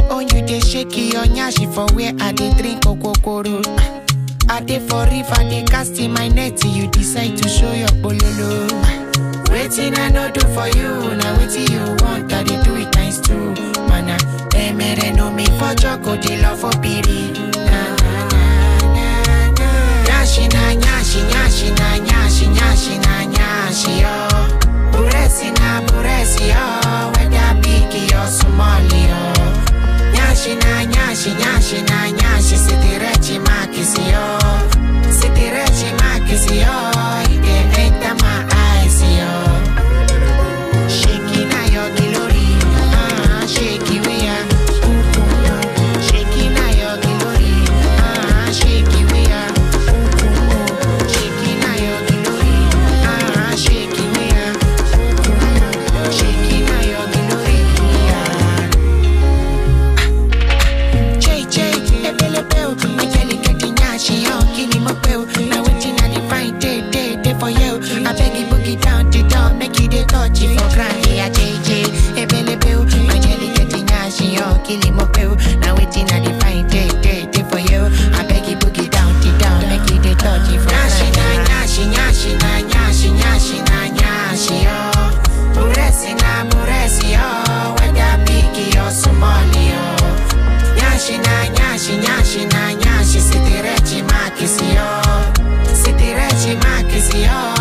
own you dey shake your nyashi for where I dey drink okokoro. I dey for river, dey cast in my net, you decide to show your bololo. Waiting I no do for you, now waiting you want, I dey do it times two. Mana, emere no me for joko, dey love for piri. Na, na, na, na, na. Nyashi na nyashi, nyashi na nyashi, nyashi na nyashi, yo. Buresi na buresi, yo. Whether big or small, yo. Nyashi na nyashi, nyashi na nyashi, sitirechi makisi, yo. Sitirechi makisi, yo. It dey enter my eyes, yo. Shaking na your glory, ah, shaky we are. Shaking na your glory, ah, shaky we are. Shaking na your glory, ah, shaky we are. Shaking na your glory, ah. JJ, ebelebe o, Angelique get nyashi yo, kini mo pe o. Na wetin I dey find day day day for you. I beg you boogie down the door, make you dey touch it for ground. Yeah, JJ, ebelebe o, Angelique get nyashi yo, kini mo pe o. Na wetin I dey find day day day for you. I beg you boogie down the door, make you dey touch it for ground. Nyashi na nyashi, nyashi na nyashi, nyashi na nyashi yo. Buresi na buresi yo, whether big or small yo. Nyashi na nyashi nyashi na nyashi sitirechi makisi yo Sitirechi makisi yo